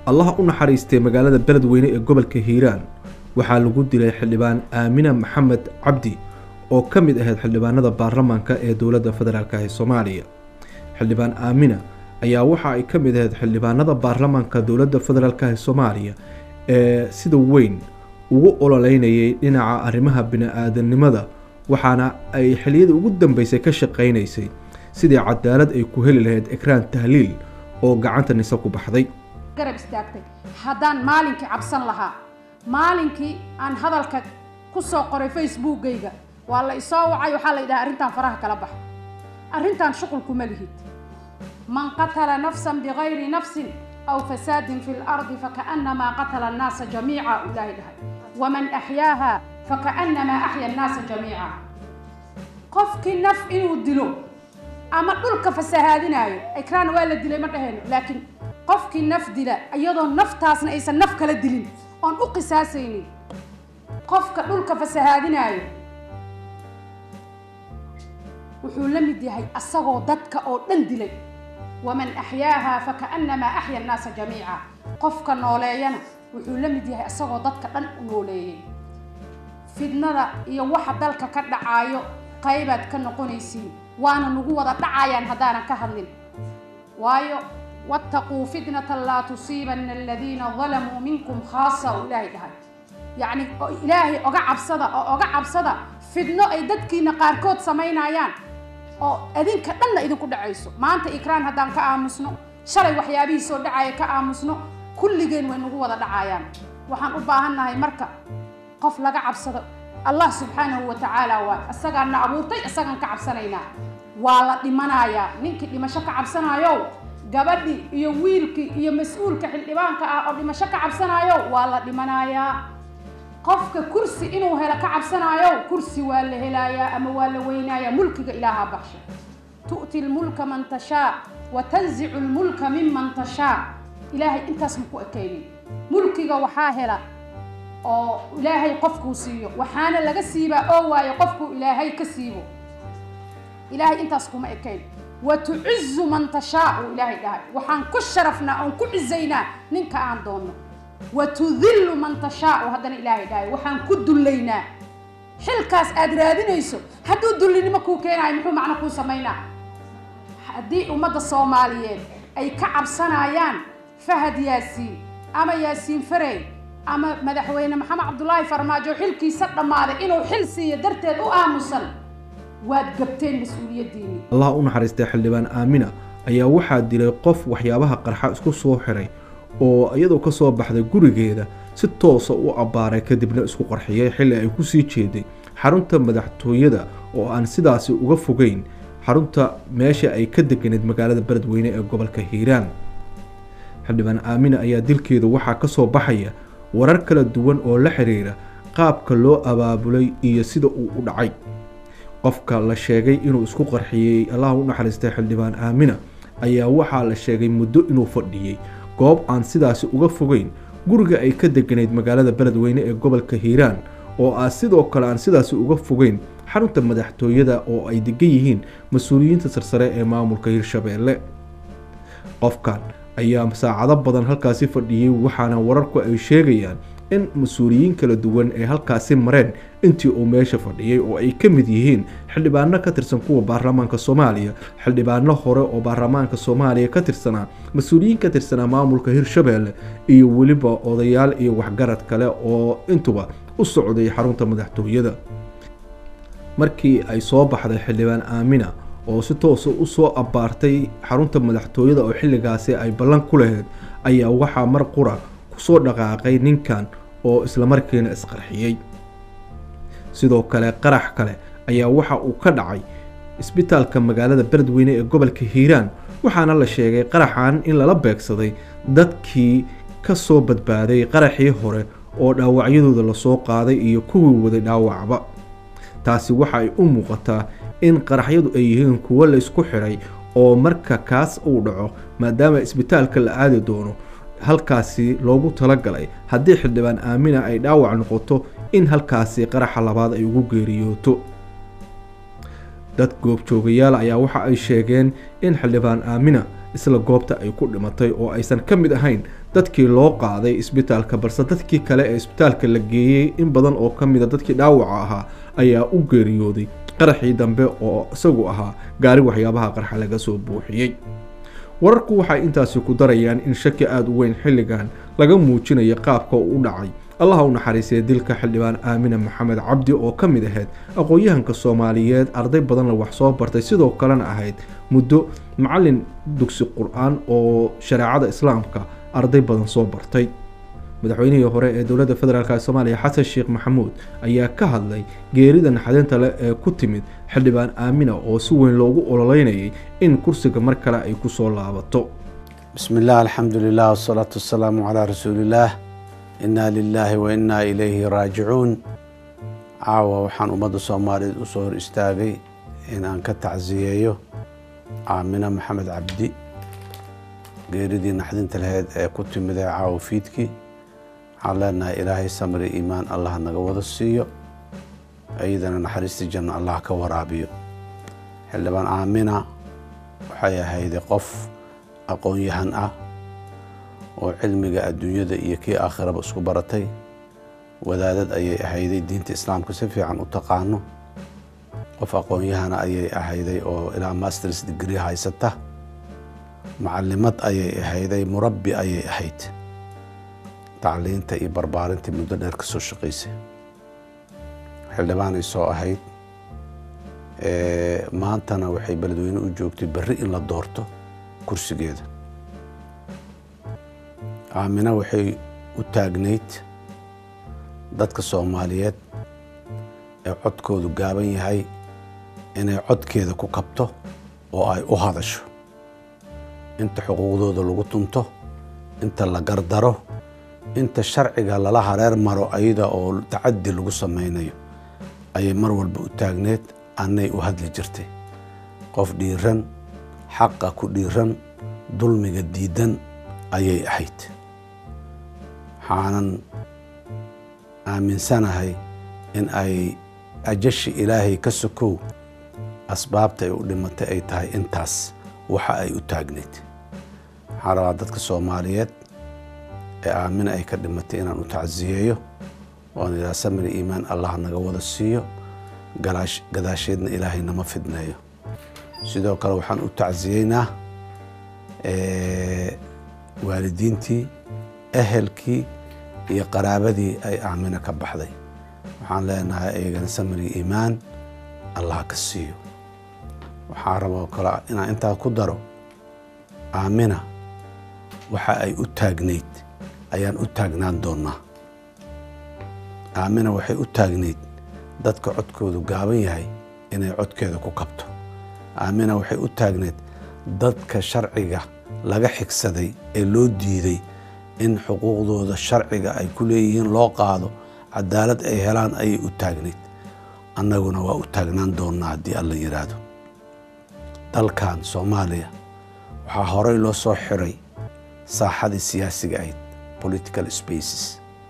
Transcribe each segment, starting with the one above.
allaha u naxariistay magaalada beledweyne ee gobolka hiiraan waxaa lagu dilay xildhibaan aamina maxamed cabdi oo ka mid ahayd xildhibaanada baarlamaanka ee dowladda federaalk ee soomaaliya xildhibaan aamina ayaa waxa ay ka mid ahayd xildhibaanada baarlamaanka dowladda federaalk ee soomaaliya ee sida weyn ugu ololeynayay dhinaca arrimaha bini-aadanimada waxaana ay xilliyadii ugu dambeysay ka shaqaynaysay sidii cadaalad ay ku heli lahayd ekraan tahliil oo gacanta nise ku baxday garab istaagtay haddaan maalinkii cabsan lahaa maalinkii aan hadalka ku soo qoray facebookgayga waa la isoo wacay waxaa la yidhaha arrintan faraha kala bax arrintan shuqul kuma lihid man qatala nafsan bigayri nafsin aw fasaadin fi lardi fakaannamaa qatala annaasa jamiica ilaahay dhahay waman axyaaha fakaannamaa axya annaasa jamiica qofkii naf inuu dilo ama dhulka fasahaadinaayo ekraan waa la dilay ma dhahayno laakiin qofkii naf dila iyadoo naftaasna aysan naf kala dilin oon u qisaasaynin qofka dhulka fasahaadinaayo wuxuu la mid yahay asagoo dadka oo dhan dilay waman axyaaha fakaannamaa axya annaasa jamiica qofka nooleeyana wuxuu la mid yahay asagoo dadka dhan u nooleeyay fidnada iyo waxa dalka ka dhacaayo qaybaad ka noqonaysiin waana nagu wada dhacayaan haddaanan ka hadlin waayo wattaquu fitnatan laa tusiibanna aladiina dalamuu minkum khaasa uu ilaahay dhahay yacni ilaahay oga cabsada oo oga cabsada fidno ay dadkiina qaarkood samaynayaan oo adinka dhanna idinku dhacayso maanta ikraan haddaan ka aamusno shalay waxyaabihii soo dhacaya ka aamusno kulligeen way nagu wada dhacayaan waxaan u baahannahay marka qof laga cabsado allah subxaanahu wa tacaala waay isagaan na abuurtay isagaan ka cabsanaynaa waa la dhimanayaa ninkii dhimasho ka cabsanaayo gabadhii iyo wiilkii iyo mas-uulka xildhibaanka ah oo dhimasho ka cabsanaayo waa la dhimanayaa qofka kursi inuu helo ka cabsanaayo kursi waa la helayaa ama waa la weynayaa mulkiga ilaahaa baxsha tu'ti lmulka man tashaa wa tanzicu lmulka miman tashaa ilaahay intaas ma ku ekaynin mulkiga waxaa hela oo ilaahay qofkuu siiyo waxaana laga siibaa oo waayo qofkuu ilaahay ka siibo ilaahay intaas kuma ekayn wa tucizu man tashaa uu ilaahay dhahay waxaan ku sharafnaa oon ku cizaynaa ninka aan doonno wa tudillu man tashaa uu haddana ilaahay dhahay waxaan ku dullaynaa xilkaas aad raadinayso hadduu dullinimo kuu keenayo muxuu macno kuu samaynaa haddii ummadda soomaaliyeed ay ka cabsanayaan fahad yaasiin ama yaasiin farey ama madaxweyne maxamed cabdulaahi farmaajo xilkiisa dhammaaday inuu xil siiyo darteed u aamusan waad gabteen mas-uuliyaddiinii allaha u naxariistay xildhibaan aamina ayaa waxaa dilay qof waxyaabaha qarxa isku soo xiray oo iyadoo ka soo baxday gurigeeda si toosa u abbaaray kadibna isku qarxiyay xilli ay ku sii jeeday xarunta madaxtooyada oo aan sidaasi uga fogeyn xarunta meesha ay ka deganeed magaalada beledweyne ee gobolka hiiraan xildhibaan aamina ayaa dilkeeda waxaa ka soo baxaya warar kala duwan oo la xiriira qaabka loo abaabulay iyo sida uu u dhacay qofka la sheegay inuu isku qarxiyey allaha u naxariistay xildhibaan aamina ayaa waxaa la sheegay muddo inuu fadhiyey goob aan sidaasi uga fogeyn guriga ay ka deganayd magaalada beledweyne ee gobolka hiiraan oo ah sidoo kale aan sidaasi uga fogeyn xarunta madaxtooyada oo ay degan yihiin mas-uuliyiinta sarsare ee maamulka hirshabeelle qofkan ayaa saacado badan halkaasi fadhiyey waxaana wararku ay sheegayaan in mas-uuliyiin kala duwan ay halkaasi mareen intii uu meesha fadhiyey oo ay ka mid yihiin xildhibaano ka tirsan kuwa baarlamaanka soomaaliya xildhibaano hore oo baarlamaanka soomaaliya ka tirsanaa mas-uuliyiin ka tirsanaa maamulka hirshabeelle iyo weliba odayaal iyo waxgarad kale oo intuba u socday xarunta madaxtooyada markii ay soo baxday xildhibaan aamina oo si toosa u soo abbaartay xarunta madaxtooyada oo xilligaasi ay ballan ku lahayd ayaa waxaa mar qura kusoo dhaqaaqay ninkan oo islamarkiina isqarxiyey sidoo kale qarax kale ayaa waxa uu ka dhacay isbitaalka magaalada beledweyne ee gobolka hiiraan waxaana la sheegay qaraxan in lala beegsaday dadkii ka soo badbaaday qaraxii hore oo dhaawacyadooda lasoo qaaday iyo kuwii waday dhaawacba taasi waxa ay u muuqataa in qaraxyadu ay yihiin kuwo la isku xidhay oo marka kaas uu dhaco maadaama isbitaalka la aadi doono halkaasi loogu talagalay haddii xildhibaan aamina ay dhaawac noqoto in halkaasi qaraxa labaad ay ugu geeriyooto dad goobjoogayaal ayaa waxa ay sheegeen in xildhibaan aamina isla goobta ay ku dhimatay oo aysan ka mid ahayn dadkii loo qaaday isbitaalka balse dadkii kale ee isbitaalka la geeyey in badan oo ka mida dadkii dhaawaca ahaa ayaa u geeriyooday qaraxii dambe oo isagu ahaa gaari waxyaabaha qarxa laga soo buuxiyey wararku waxay intaasi ku darayaan in shaki aada u weyn xilligan laga muujinayo qaabka u dhacay allaha u naxariisay dilka xildhibaan aamina maxamed cabdi oo ka mid ahayd aqoon-yahanka soomaaliyeed arday badanna wax soo bartay sidoo kalena ahayd muddo macalin dugsi qur-aan oo shareecada islaamka arday badan soo bartay madaxweynihii hore ee dowladda federaalk ee soomaaliya xasan sheekh maxamuud ayaa ka hadlay geerida naxdinta leh ee ku timid xildhibaan aamina oo si weyn loogu ololeynayay in kursiga mar kale ay kusoo laabato bismi illah alxamdu lilah wasalaatu wasalaamu calaa rasuuliillaah innaa lilaahi wa innaa ilayhi raajicuun caawa waxaan ummadda soomaaliyeed u soo hor istaagay in aan ka tacsiyeeyo aamina maxamed cabdi geeridii naxdinta laheyd ee ku timid ee caawa fiidkii waxaan leenahay ilaahay samri iimaan allah naga wada siiyo iyadana naxariistii janno allah ka waraabiyo xildhibaan aamina waxay ahayday qof aqoon-yahan ah oo cilmiga adduunyada iyo kii aakhiraba isku baratay wadaadad ayay ahayday diinta islaamka si fiican u taqaano qof aqoon-yahana ayay ahayday oo ilaa masters degree haysata macalimad ayay ahayday murabbi ayay ahayd tacliinta iyo barbaarintii muddo dheer ka soo shaqaysay xildhibaanay soo ahayd maantana waxay beledweyne u joogtay berri in la doorto kursigeeda aamina waxay u taagnayd dadka soomaaliyeed ee codkoodu gaaban yahay inay codkeeda ku kabto oo ay u hadasho inta xuquuqdooda lagu tunto inta la gardaro inta sharciga lala hareer maro ayada oo tacaddi lagu samaynayo ayay mar walba u taagneed annay u hadli jirtay qof dhiiran xaqa ku dhiiran dulmiga diidan ayay ahayd waxaanan aaminsanahay in ay ajashi ilaahay ka sokow asbaabta ay u dhimatay ay tahay intaas waxa ay u taagneyd waxaan rabaa dadka soomaaliyeed ee aamina ay ka dhimatay inaan u tacsiyeeyo oan ilaa samiri iimaan allah naga wada siiyo gadaasheedna ilaahay nama fidneeyo sidoo kale waxaan u tacsiyeynaa waalidiintii ehelkii iyo qaraabadii ay aamina ka baxday waxaan leenahay iyagana samiri iimaan allah ka siiyo waxaa raboo kale inaan intaa ku daro aamina waxa ay u taagnayd ayaan u taagnaan doonnaa aamina waxay u taagnayd dadka codkoodu gaaban yahay inay codkeeda ku kabto aamina waxay u taagnayd dadka sharciga laga xigsaday ee loo diiday in xuquuqdooda sharciga ay ku leeyihiin loo qaado cadaalad ay helaan ayay u taagnayd annaguna waa u taagnaan doonnaa haddii alla yidhaahdo dalkan soomaaliya waxaa horey loo soo xiray saaxadii siyaasiga ahayd political spaces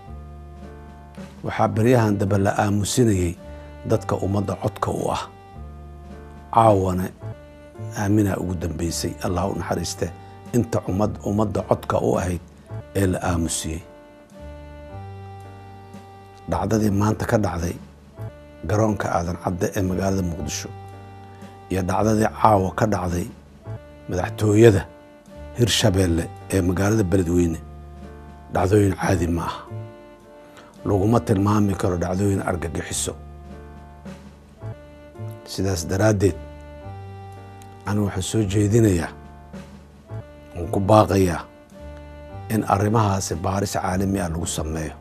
waxaa beryahan dambe la aamusinayay dadka ummadda codka u ah caawana aaminaa ugu dambeysay allah u naxariiste inta ummadda codka u ahayd ee la aamusiyey dhacdadii maanta ka dhacday garoonka aadan cadde ee magaalada muqdisho iyo dhacdadii caawa ka dhacday madaxtooyada hirshabeelle ee magaalada beledweyne dhacdooyin caadi ma aha laguma tilmaami karo dhacdooyin argagixiso sidaas daraaddeed anigu waxaan soo jeedinayaa oon ku baaqayaa in arrimahaasi baaris caalami ah lagu sameeyo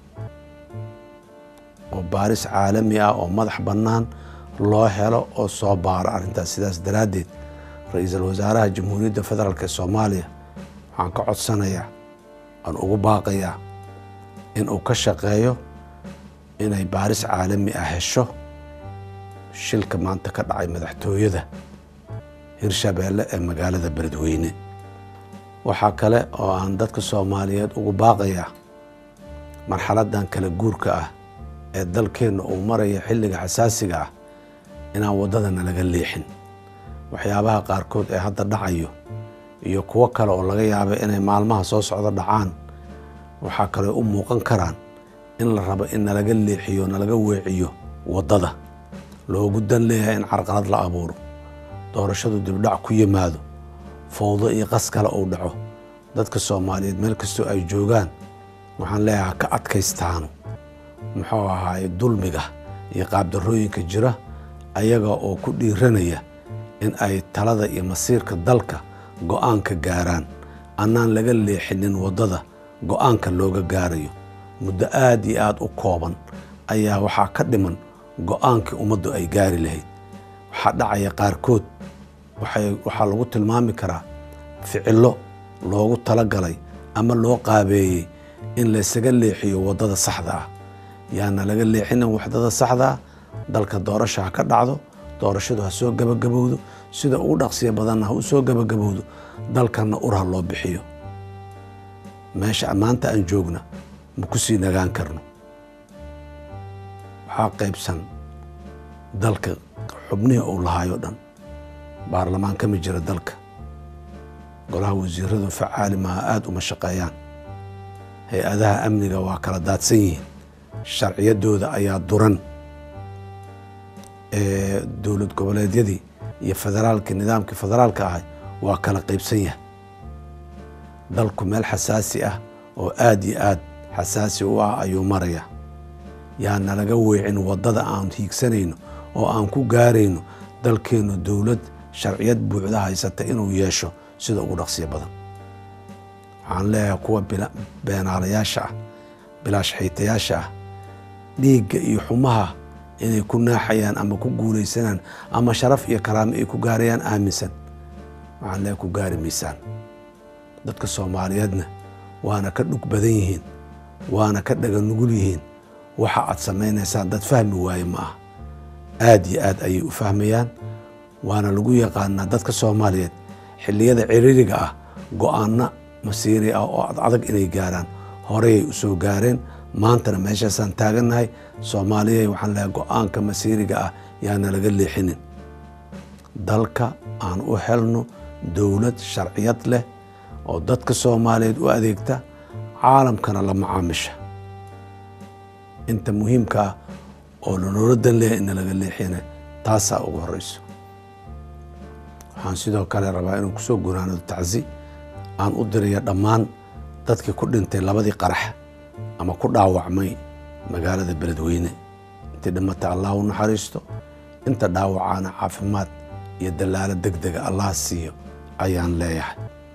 oo baaris caalami ah oo madax bannaan loo helo oo soo baaro arrintaas sidaas daraaddeed ra-iisul wasaaraha jamhuuriyadda federaalk ee soomaaliya waxaan ka codsanayaa aan ugu baaqayaa in uu ka shaqeeyo inay baaris caalami ah hesho shilka maanta ka dhacay madaxtooyada hirshabeelle ee magaalada beledweyne waxaa kale oo aan dadka soomaaliyeed ugu baaqayaa marxaladdan kala guurka ah ee dalkeenna uu maraya xilliga xasaasiga ah inaan waddadana laga leexin waxyaabaha qaarkood ee hadda dhacayo iyo kuwo kale oo laga yaaba inay maalmaha soo socdo dhacaan waxaa kale u muuqan karaan in la rabo in nalaga leexiyo nalaga weeciyo waddada loogu dan leeyahay in carqalad la abuuro doorashadu dibdhac ku yimaado fowdo iyo qas kale uu dhaco dadka soomaaliyeed meel kastoo ay joogaan waxaan leeyahay ka adkaystaano muxuu ahaaye dulmiga iyo qaabdarrooyinka jira ayaga oo ku dhiiranaya in ay talada iyo masiirka dalka go'aanka gaaraan annaan laga leexinin waddada go'aanka looga gaarayo muddo aad iyo aad u kooban ayaa waxaa ka dhiman go'aankii ummaddu ay gaari lahayd waxaa dhacaya qaarkood waxaa lagu tilmaami karaa ficillo loogu talagalay ama loo qaabeeyey in laysaga leexiyo waddada saxda ah yaana laga leexinin waddada saxda ah dalka doorasha ha ka dhacdo doorashadu ha soo gabagabowdo sida ugu dhaqsiya badanna ha u soo gabagabowdo dalkanna ur ha loo bixiyo meesha maanta aan joogna ma ku sii nagaan karno waxaa qaybsan dalka xubnihii uu lahaayoo dhan baarlamaan kama jira dalka golaha wasiiradu facaali maaha aada uma shaqeeyaan hay-adaha amniga waa kala daadsan yihiin sharciyaddooda ayaa duran dowlad goboleedyadii iyo federaalka nidaamkii federaalka ahay waa kala qaybsan yahay dalku meel xasaasi ah oo aad iyo aad xasaasi u ah ayuu maraya yaa nalaga weecin waddada aan hiigsanayno oo aan ku gaarayno dalkeennu dowlad sharciyad buuxda haysata inuu yeesho sida ugu dhaqsiya badan waxaan leeyahay kuwa beenaalayaasha ah bilaashxiitayaasha ah dhiigga iyo xumaha inay ku naaxayaan ama ku guulaysanaan ama sharaf iyo karaamo ay ku gaarayaan aaminsan waxaan leeyahay ku gaari maysaan dadka soomaaliyeedna waana ka dhug badan yihiin waana ka dhaga nugul yihiin waxa aad samaynaysaan dad fahmi waaye ma ah aad iyo aad ayay u fahmayaan waana lagu yaqaanaa dadka soomaaliyeed xilliyada ciriiriga ah go'aano masiiri ah oo ad adag inay gaaraan horeyay u soo gaareen maantana meeshaasaan taagannahay soomaaliyay waxaan leehay go'aanka masiiriga ah yaana laga leexinin dalka aan u helno dowlad sharciyad leh oo dadka soomaaliyeed u adeegta caalamkana la macaamisha inta muhiimka ah oo lanoola dan leeyahay ina laga leexina taasaa ugu horeyso waxaan sidoo kale rabaa inuu kusoo gunaanado tacsi aan u diraya dhammaan dadkii ku dhintay labadii qarax ama ku dhaawacmay magaalada beledweyne intii dhimata allah u naxariisto inta dhaawacaana caafimaad iyo dallaalo deg dega allah siiyo ayaan leeyahay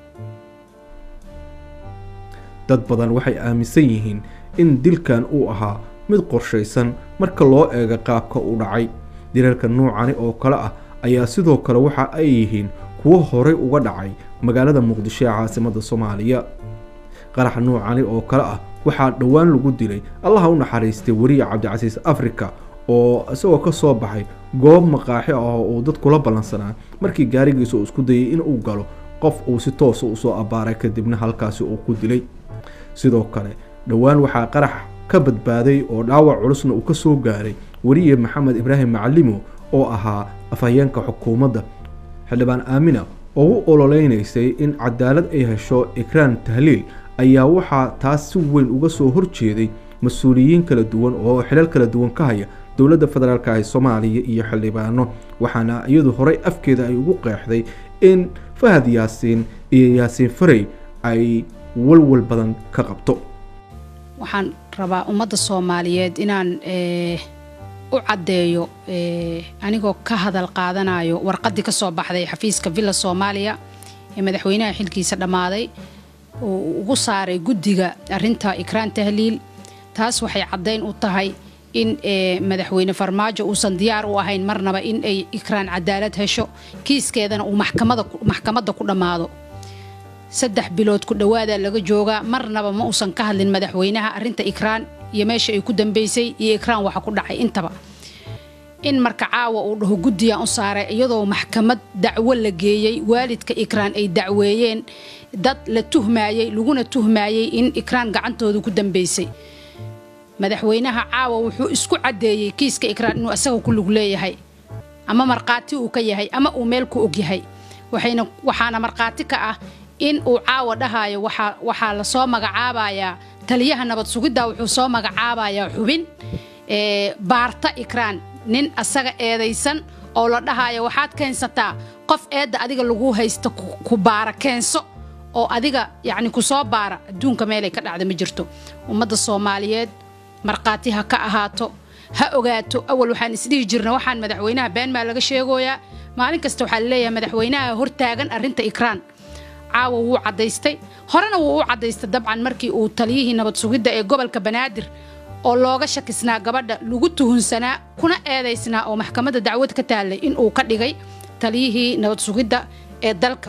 dad badan waxay aaminsan yihiin in dilkan uu ahaa mid qorshaysan marka loo eego qaabka u dhacay dilalka nuucani oo kale ah ayaa sidoo kale waxa ay yihiin kuwo horey uga dhacay magaalada muqdisho ee caasimadda soomaaliya qarax nuucani oo kale ah waxaa dhowaan lagu dilay allaha u naxariistay weriye cabdicasiis afrika oo isagoo ka soo baxay goob maqaaxi ah oo uu dadkula ballansanaa markii gaarigiisa uu isku dayay in uu galo qof uu si toosa usoo abbaaray kadibna halkaasi uu ku dilay sidoo kale dhowaan waxaa qarax ka badbaaday oo dhaawac culusna uu ka soo gaaray weriye maxamed ibraahim macalimo oo ahaa afhayeenka xukuumadda xildhibaan aamina oo u ololeynaysay in cadaalad ay hesho ikraan tahliil ayaa waxaa taas si weyn uga soo horjeeday mas-uuliyiin kala duwan oo xilal kala duwan ka haya dowladda federaalk ee soomaaliya iyo xildhibaano waxaana iyadu horey afkeeda ay ugu qeexday in fahad yaasiin iyo yaasiin farey ay walwal badan ka qabto waxaan rabaa ummadda soomaaliyeed inaan u caddeeyo anigoo ka hadal qaadanayo warqaddii ka soo baxday xafiiska villa soomaaliya ee madaxweynaha xilkiisa dhammaaday oo ugu saaray guddiga arrinta ikraan tahliil taas waxay caddayn u tahay in madaxweyne farmaajo uusan diyaar u ahayn marnaba in ay ikraan cadaalad hesho kiiskeedana uu maxkamadda ku dhammaado saddex bilood ku dhowaadaa laga joogaa marnaba ma uusan ka hadlin madaxweynaha arrinta ikraan iyo meesha ay ku dambaysay iyo ikraan waxa ku dhacay intaba in marka caawa uu dhaho guddigan u saaray iyadoo maxkamad dacwo la geeyey waalidka ikraan ay dacweeyeen dad la tuhmaayey laguna tuhmaayey in ikraan gacantooda ku dambaysay madaxweynaha caawa wuxuu isku caddeeyey kiiska ikraan inuu asaga ku lug leeyahay ama markhaati uu ka yahay ama uu meel ku og yahay waxayna waxaana markhaati ka ah in uu caawa dhahayo waxaa waxaa lasoo magacaabayaa taliyaha nabad sugidda wuxuu soo magacaabayaa xubin ee, baarta ikraan nin asaga eedaysan oo la dhahayo waxaad keensataa qof eedda adiga lagu haysta ku- ku baara keenso oo adiga yacni ku soo baara adduunka meelay ka dhacda ma jirto ummadda soomaaliyeed markhaati ha ka ahaato ha ogaato awal waxaan isdhihi jirna waxaan madaxweynaha been maa laga sheegoyaa maalin kasta waxaa laleeyahay madaxweynaha hortaagan arrinta ikraan caawa wuu caddaystay horena wuu u caddaystay dabcan markii uu taliyihii nabad sugidda ee gobolka banaadir oo looga shakisnaa gabadha lagu tuhunsanaa kuna eedaysnaa oo maxkamadda dacwad ka taallay in uu ka dhigay taliyihii nabad sugidda ee dalka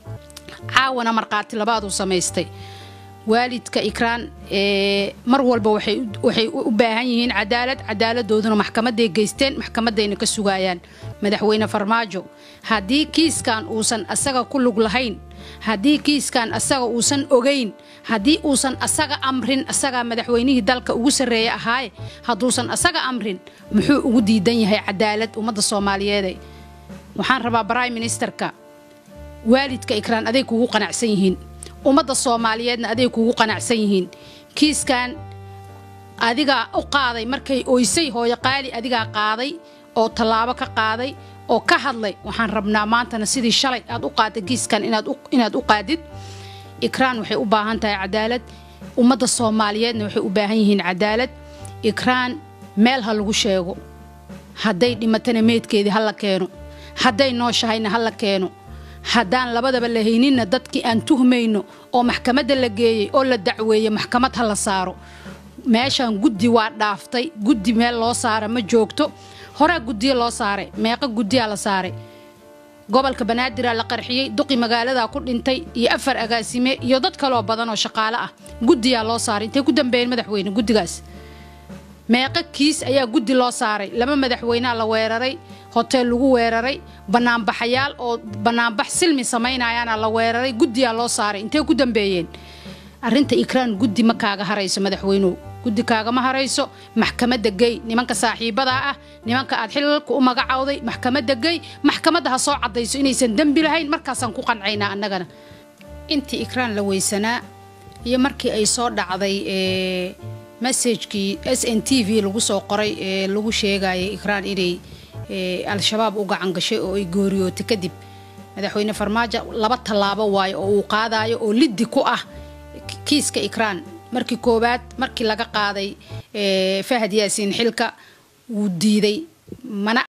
caawana markhaati labaaduu samaystay waalidka ikraan ee mar walba waxay u- waxay u baahan yihiin cadaalad cadaaladooduna maxkamaday geysteen maxkamadayna ka sugayaan madaxweyne farmaajo haddii kiiskan uusan asaga ku lug lahayn haddii kiiskan asaga uusan ogayn haddii uusan asaga amrin asagaa madaxweynihii dalka ugu sarreeya ahaaye hadduusan asaga amrin muxuu ugu diidan yahay cadaalad ummadda soomaaliyeede waxaan rabaa prime ministerka waalidka ikraan aday kugu qanacsan yihiin ummadda soomaaliyeedna aday kugu qanacsan yihiin kiiskan adigaa u qaaday markay oysay hooyo qaali adigaa qaaday oo tallaabo ka qaaday oo ka hadlay waxaan rabnaa maantana sidii shalay aad u qaaday kiiskan inaad u- inaad u qaadid ikraan waxay u baahan tahay cadaalad ummadda soomaaliyeedna waxay u baahan yihiin cadaalad ikraan meel ha lagu sheego hadday dhimatana meydkeedii ha la keeno hadday nooshahayna ha la keeno haddaan labadaba la hayninna dadkii aan tuhmayno oo maxkamadda la geeyey oo la dacweeyey maxkamad ha la saaro meeshan guddi waa dhaaftay guddi meel loo saara ma joogto horaa guddiya loo saaray meeqa guddiyaa la saaray gobolka banaadir la qarxiyey duqi magaaladaa ku dhintay iyo afar agaasime iyo dad kaloo badan oo shaqaale ah guddiyaa loo saaray intay ku dambeeyeen madaxweyne guddigaas meeqa kiis ayaa guddi loo saaray laba madaxweynea la weeraray hoteel lagu weeraray banaanbaxayaal oo banaanbax silmi samaynayaana la weeraray guddiyaa loo saaray intay ku dambeeyeen arrinta ikraan guddi ma kaaga harayso madaxweynuhu guddi kaagama harayso maxkamadda gey nimanka saaxiibadaa ah nimanka aad xilalka u magacawday maxkamadda gey maxkamadda ha soo caddayso inaysan dembi lahayn markaasaan ku qancaynaa annagana intii ikraan la weysanaa iyo markii ay soo dhacday ee messajkii s n t v lagu soo qoray ee lagu sheegayay ikraan inay ee, al-shabaab u gacan gashay oo ay gooriyootay kadib madaxweyne farmaajo laba tallaabo waayo oo uu qaadayo oo liddi ku ah kiiska ikraan markii koowaad markii laga qaaday ee, fahad yaasiin xilka wuu diiday mana